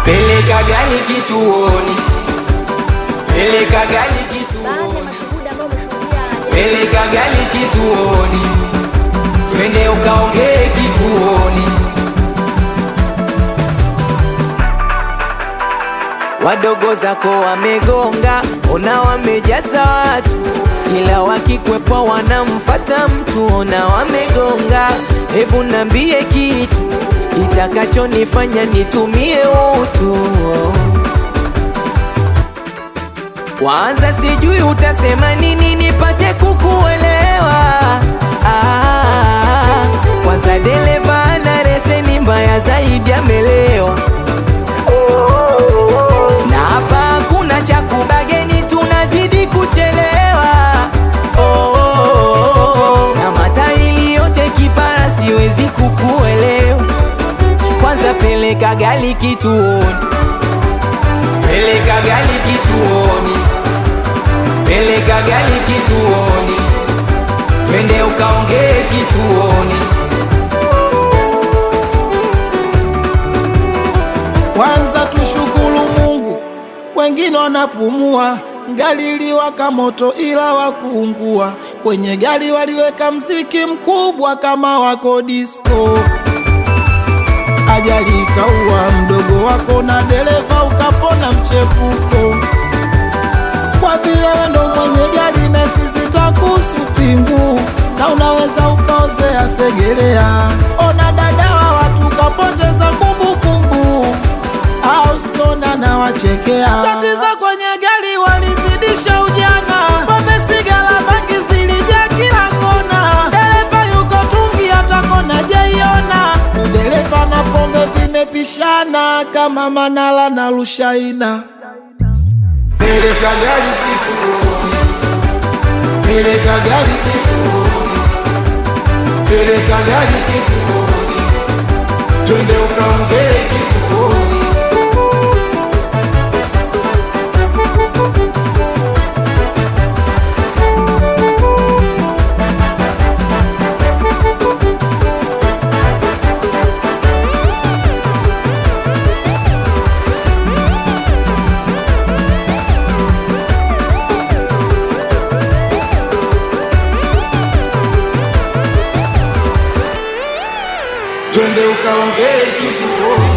peleka gari kituoni, peleka gari Baadhi ya kituoni, mashuhuda ambao wameshuhudia peleka gari kituoni, twende ukaongee kituoni. Wadogo zako wamegonga, ona wamejaza watu, ila wakikwepa wanamfata mtu, ona wamegonga. Hebu nambie kitu itakachonifanya nitumie utu. Kwanza sijui utasema nini nipate kukuelewa. Ah, kwanza dereva ana leseni mbaya zaidi, amelewa na hapa hakuna cha kubageni, tunazidi kuchelewa. Oh, oh, oh, oh. na matairi yote kipara, siwezi kukuelewa. Kwanza peleka gari kituoni, peleka gari kituoni, peleka gari kituoni, twende ukaongee kituoni. Kwanza tushukuru Mungu, wengine wanapumua. Gari liwaka moto ila wakuungua. Kwenye gari waliweka mziki mkubwa kama wako disco. Ajali ikaua mdogo wako na dereva ukapona mchepuko. Kwa vile wewe ndo mwenye gari na sisi twakuhusu pingu, na unaweza ukaozea segelea. Ona dada wa watu kapoteza kumbukumbu, au siona na wachekea. Tatizo kwenye gari walizidisha ujana, pombe, sigara, bangi zilijaa kila kona. Dereva yuko tungi, hata kona jaiona. Dereva na pombe vimepishana kama Manala na Rushaina. Peleka gari kituoni, peleka gari kituoni, peleka gari kituoni, twende ukaongee kituoni. twende ukaongee kituoni.